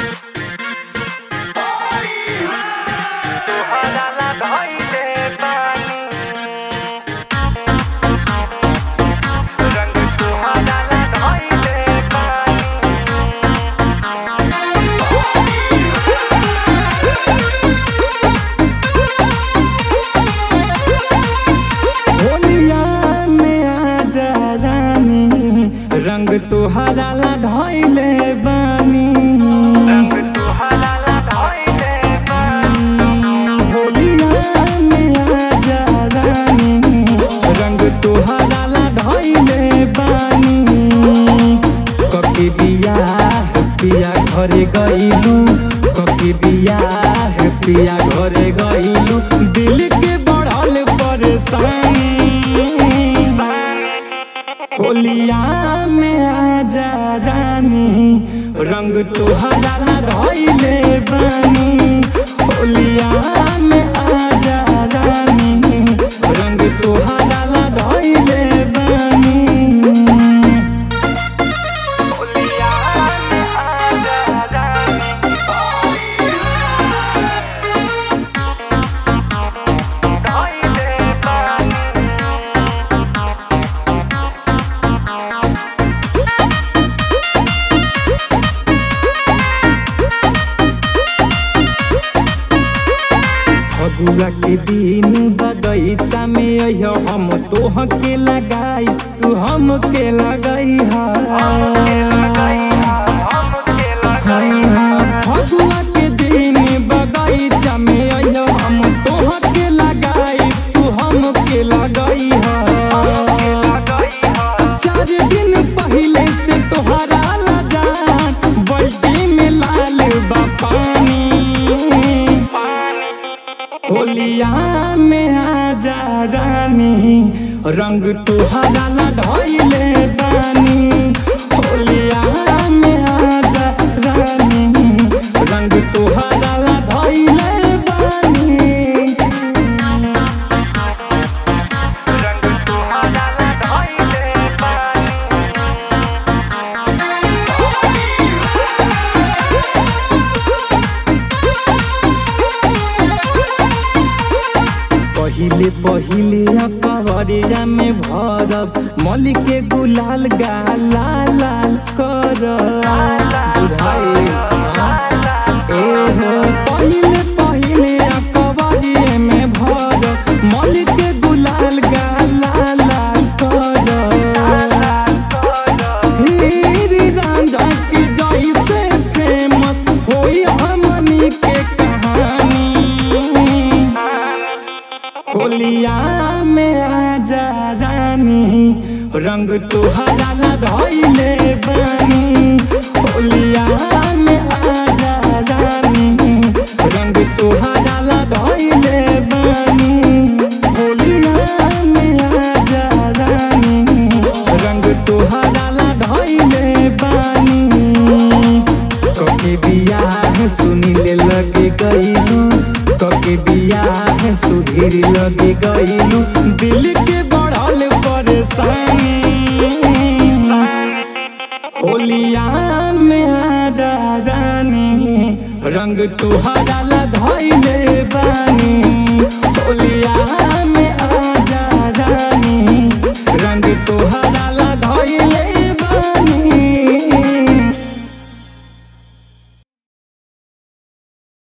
रंग तुहरा ला धइले बानी होलिया में आजा रानी रंग तुहरा ला धइले बानी कके बियाह पिया घरे गइलू कके बियाह पिया घरे गइलू दिल के बढ़ल परेशानी होलिया में आजा रानी रंग तुहरा ला धइले बानी होलिया में आजा रानी रंग तुहरा ला धइले बानी होलिया में आजा रानी धइले बानी फगुआ के दिन बगैचा में अइह हम तोह के लगाई तू हम के लगाई फगुआ के दिन बगैचा में अइह हम तोह के लगाई तू हम के लगाई चार दिन पहले से तोहरा लजान बल्टी में लाल बा पानी होलिया में आजा रानी रंग तुहरा ला धइले बानी होलिया में आजा रानी रंग तुहरा ला धइले बानी रंग तुहरा ला धइले बानी पहिले पहिले अकबरिया में भरब मली के गुलाल गाला लाल कर बुझाए ए हो पहिले पहिले अकबरिया में भरब मली के गुलाल गाला लाल कर हीरी रांझा के जैसे फेमस होई हमनी के कहानी होलिया में आजा रानी रंग तुहरा ला धइले बानी होलिया में आजा रानी रंग तुहरा ला धइले बानी होलिया में आजा रानी रंग तुहरा ला धइले बानी कके बियाह सुनिले लगे गइलू कके बियाह सुधीर लगे गइलू दिल के बढ़ल परेशानी होलिया में आजा रानी रंग तुहरा ला धइले बानी होलिया